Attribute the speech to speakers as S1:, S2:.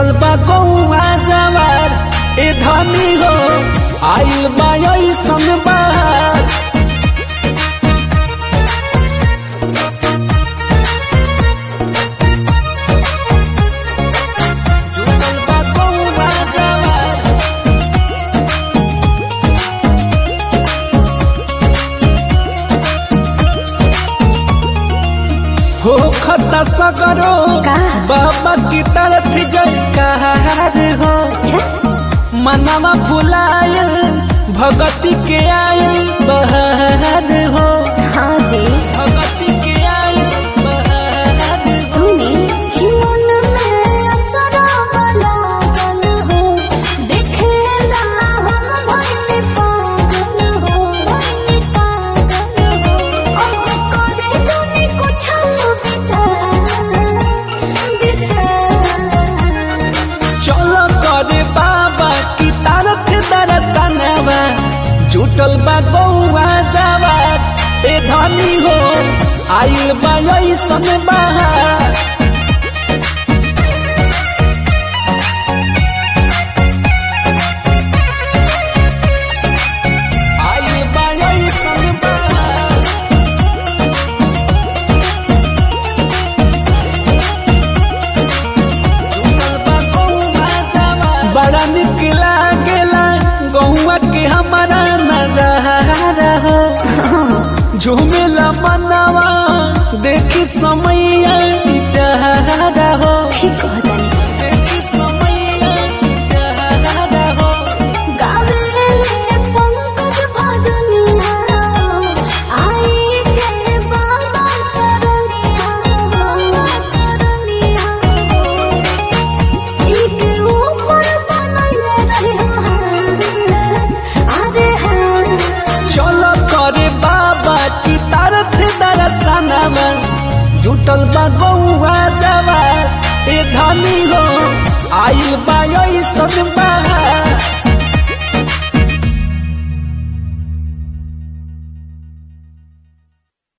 S1: जुटल बा गौआ जवार ए धनी हो आइल बा ऐसन बहार जुटल बा गौआ जवार हो खता सगरो
S2: का?
S1: बाबा की तरफ जयकार हो मनवा फुलायल भगती के आयल बहार हो
S2: हाँ जी
S1: भगती के आयल बहार हो।
S2: सुनी कि मन में असरा लागल हो देखेला हम भइले पागल हो भइले पागल हो अब करे जाने कुछ विचार विचार
S1: चलो करे बाबा की तरफ दर्शनवा जुटल बा गौआ जवार ए धनी हो आइल बा ऐसन बहार आइल बा ऐसन बहार बड़ा निक लागेला गौआ के हमारा नजारा हो झूमेला मनवा देखी समैया प्यारा हो
S2: ठीक कहतनी
S1: देखी समैया प्यारा हो
S2: गावेले पंकज भजनिया आई के बाबा सरनिया बाबा सरनिया इनके ऊपर बनैले रहे अरे हाँ
S1: चलो करे बाबा की तरफ दर्शनवा जुटल बा गौआ जवार ए धनी हो आइल बा ऐसन